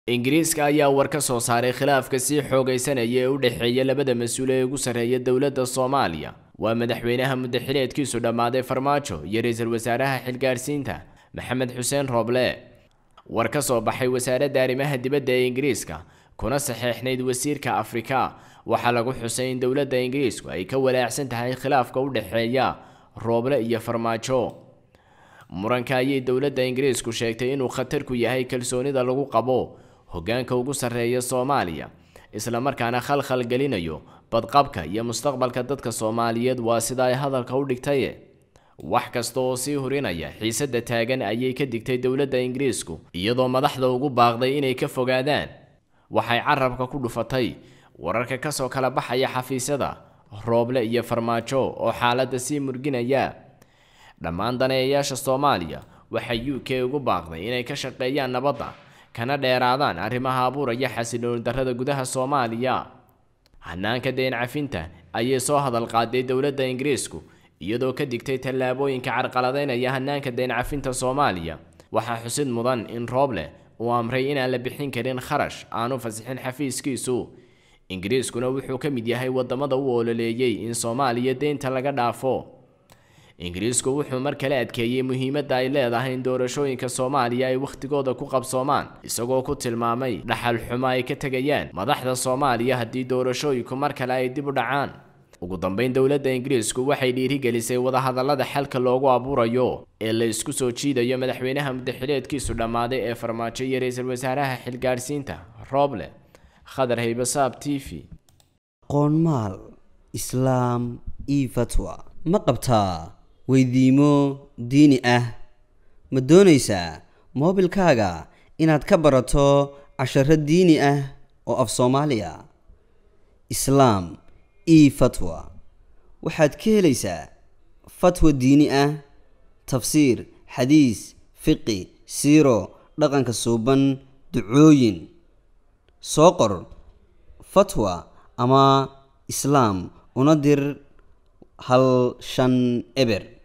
ingiriiska ayaa war ka soo saaray khilaafka sii xoogaysanaya ee u dhexeeya labada mas-uul ee ugu sarreeya dowladda soomaaliya waa madaxweynaha muddaxileedkiisu dhammaaday farmaajo iyo ra-iisul wasaaraha xilgaarsiinta maxamed xuseen rooble war ka soo baxay wasaaradda arrimaha dibadda ee ingiriiska kuna saxeexnayd wasiirka afrika waxaa lagu xusay in dowladda ingiriisku ay ka walaacsan tahay khilaafka u dhexeeya rooble iyo farmaajo muranka ayay dowladda ingiriisku sheegtay inuu khatar ku yahay kalsoonida lagu qabo hoggaanka ugu sarreeya soomaaliya islamarkaana khalkhal gelinayo badqabka iyo mustaqbalka dadka soomaaliyeed waa sida ay hadalka u dhigtaye wax kasta oo sii hurinaya xiisadda taagan ayay ka digtay dowladda ingiriisku iyadoo madaxda ugu baaqday inay ka fogaadaan waxay carabka ku dhufatay wararka kasoo kala baxaya xafiisyada rooble iyo farmaajo oo xaaladda sii murginaya dhammaan daneeyayaasha soomaaliya waxay u k ugu baaqday inay ka shaqeeyaan nabadda kana dheeraadaan arrimaha abuuraya xasilooni darrada gudaha soomaaliya hanaanka deen cafinta ayay soo hadal qaaday dowladda ingiriisku iyadoo ka digtay tallaabooyinka carqaladeynaya hanaanka deen cafinta soomaaliya waxaa xusid mudan in rooble uu amray inaan la bixin karin kharash aanu fasixin xafiiskiisu ingiriiskuna wuxuu ka mid yahay wadamada u ololeeyey in soomaaliya deynta laga dhaafo ingiriisku wuxuu mar kale adkeeyey muhiimadda ay leedahay in doorashooyinka soomaaliya ay wakhtigooda ku qabsoomaan isagoo ku tilmaamay dhaxal xumo ay ka tegayaan madaxda soomaaliya haddii doorashooyinku mar kale ay dib u dhacaan ugu dambeyn dowladda ingiriisku waxay dhiirigelisay wadahadallada xalka loogu abuurayo ee la isku soo jiidayo madaxweynaha muddaxileedkiisu dhammaaday ee farmaajo iyo ra-iisul wasaaraha xilgaarsiinta rooble khadar haybasaab t v qoonmaal islaam io fatwa ma qabtaa weydiimo diini ah ma doonaysaa moobilkaaga inaad ka barato casharo diini ah oo af soomaaliya islaam io fatwa waxaad ka helaysaa fatwa diini ah tafsiir xadiis fiqi siiro dhaqanka suuban ducooyin soo qor fatwa ama islaam una dir hal shan eber